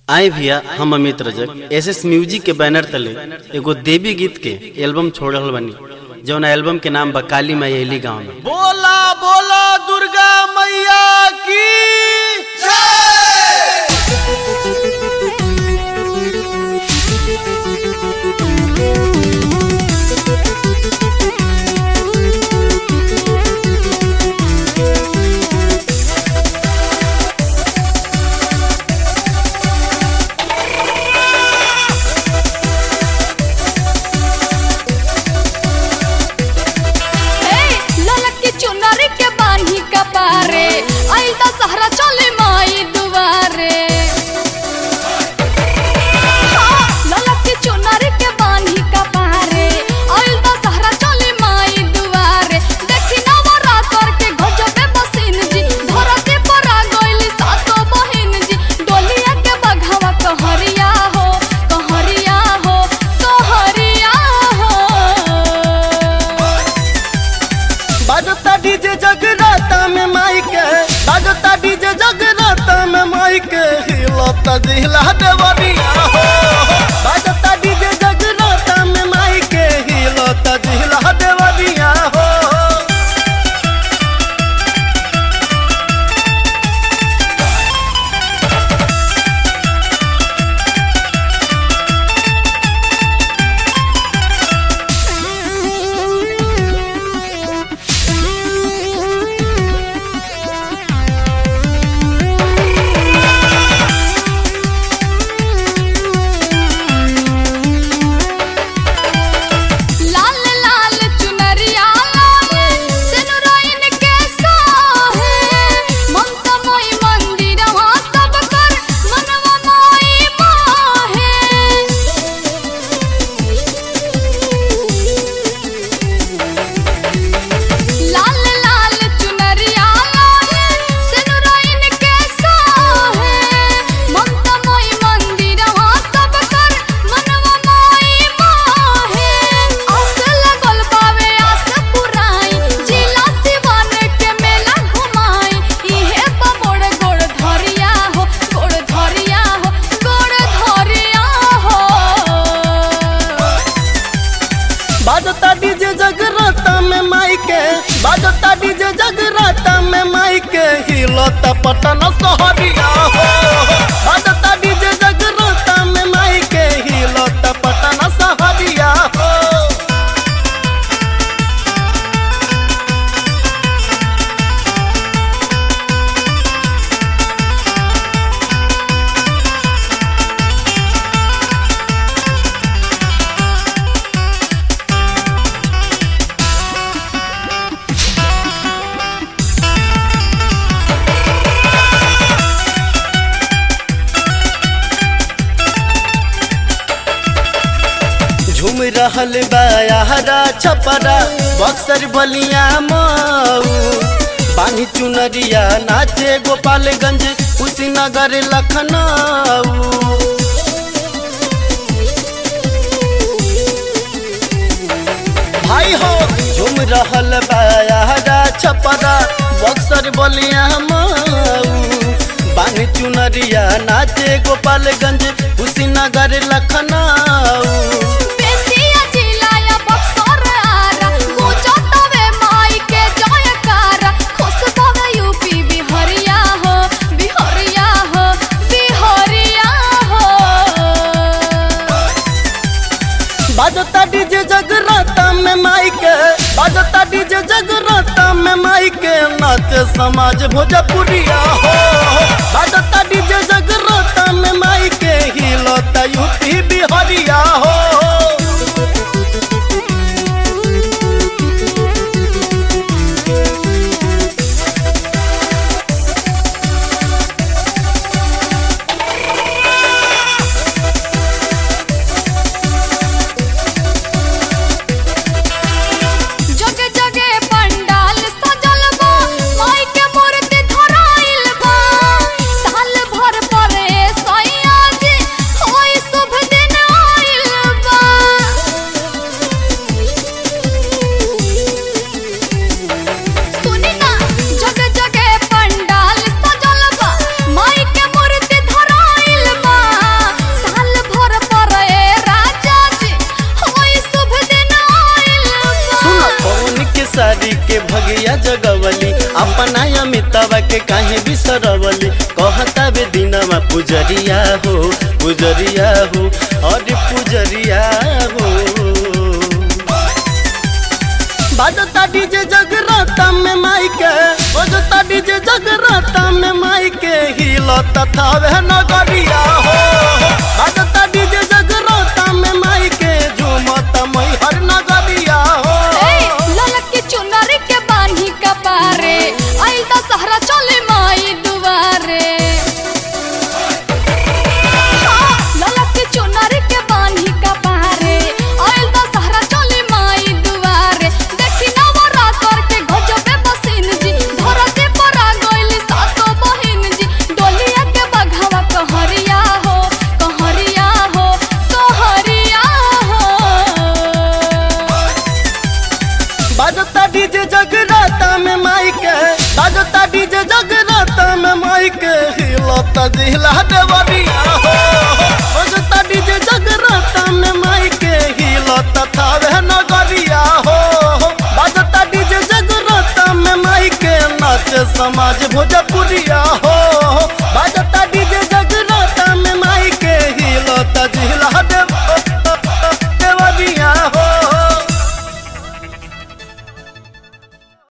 आए भैया हम Amit Rajak S S music के बैनर तले एगो देवी गीत के एल्बम छोड़ल बनी जौन एल्बम के नाम बा काली माई एली गाँव में बोला बोला दुर्गा मैया की ललक की चुनरी के बान्ही कपारे आइल दा सहरा चले माई दुआरे हाँ, ललक की चुनरी के बान्ही कपारे आइल दा सहरा चले माई दुआरे देखी नवरात्र के गजबे बसिन जी धरती पर आ गइली सातो बहिन जी डोलिया के बघवा कहरिया हो कहरिया हो कहरिया हो बाजता डीजे जगराता में माई के बाजता डीजे जगराता में माई के हिलता जिला देवरिया हो बाजता डीजे जगराता में माई के हिलता जिला देवरिया हो लाल लाल चुनरिया लाल सिनुरैन के सोहे ममता मोई मंदिरवा सब कर मनवा मोई मोहे लाल लाल चुनरिया लाल सिनुरैन के सोहे ममता मोई मंदिरवा सब कर मनवा मोई मोहे आस लगल बावे आस पुराई जिला सिवान के मेला घुमाई इहे बमोड़ गोड़ धरिया हो गोड़ धरिया हो गोड़ धरिया हो बाजता डीजे जगराता में माई के बाजता डीजे जगराता में माई के हिलता पटन सहरिया हो बाजता डीजे जगराता में माई के हिलता पटन सहरिया हो झूम रहल बायारा छपरा बक्सर बलिया मऊ बानी चुनरिया नाचे गोपालगंज कुशीनगर लखनऊ भाई हो झूम रहल बायारा छपरा बक्सर बलिया मऊ बानी चुनरिया नाचे गोपालगंज कुशीनगर लखनऊ बेतिया जिलाया बक्सर आरा गुजतवे माई के जयकारा खुश भवे यूपी बिहरिया हो बिहरिया हो बिहरिया हो बाजता डीजे जगराता में माई के बाजता डीजे जगराता में माई के नाचे समाज भोजपुरिया हो बाजता डीजे जगराता में माई के हिलता यूपी बिहारिया हो जगे जगे पंडाल सजल बा माई के मूर्ति धराइल बा साल भर पर पुजरिया हो पुजरिया हो और पुजरिया हो बाजता डीजे जगराता में माई के बजता डीजे जगराता में माई के हिलो तथा वह नगरिया हो बाजता डीजे जगराता में माई के झूमत मई हर नगरिया हो ए, ललक के चुनरी के बान्ही कपारे आइल दा सहरा चले माई दुआरे हाँ, ललक के चुनरी के बान्ही कपारे आइल दा सहरा चले माई दुआरे देखी नवरात्र के गजबे बसिन जी धरती पर आ गइल सातो बहिन जी डोलिया के बघवा कहरिया हो कहरिया हो कहरिया हो बाजता डीजे जगराता में माई के बाजता डीजे जगराता में माई के हिलो तजिला देवरिया हो बाजता डीजे जगराता में माई के हिलो तथा वह नगरिया हो बाजता डीजे जगराता में माई के नाच समाज